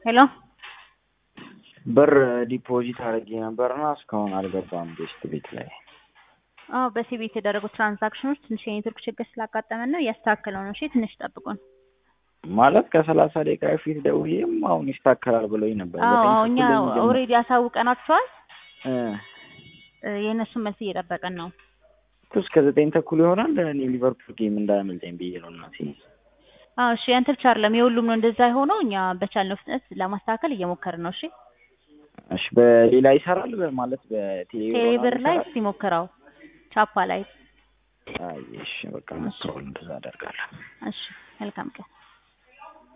ሄሎ ብር ዲፖዚት አድርጌ ነበርና እስካሁን አልገባም ቤስት ቤት ላይ። አዎ በሲቢ የተደረጉ ትራንዛክሽኖች ትንሽ የኔትወርክ ችግር ስላጋጠመን ነው እያስተካከለው ነው። እሺ ትንሽ ጠብቁን። ማለት ከሰላሳ ደቂቃ በፊት ደውዬም አሁን ይስተካከላል ብለውኝ ነበር። አዎ ዘጠኝ አዎ እኛ ተኩል ላይ የሚጀምር- ኦልሬዲ አሳውቀናቸዋል። እ እ የእነሱን መልስ እየጠበቅን ነው። እኮ እስከ ዘጠኝ ተኩል ይሆናል። እኔ ሊቨርፑል ጌም እንዳያመልጠኝ ብዬ ነው እናቴ። አዎ እሺ ያንተ ብቻ አይደለም የሁሉም ነው እንደዛ የሆነው። እኛ በቻልነው ፍጥነት ለማስተካከል እየሞከርን ነው። እሺ እሺ በሌላ ይሰራል ማለት በቴሌብር ቴሌብር ላይ ይሰራል? እስቲ ሞክረው፣ ቻፓ ላይ። አይ እሺ በቃ ሞክረዋል፣ እንደዛ አደርጋለሁ። እሺ መልካም ቀን።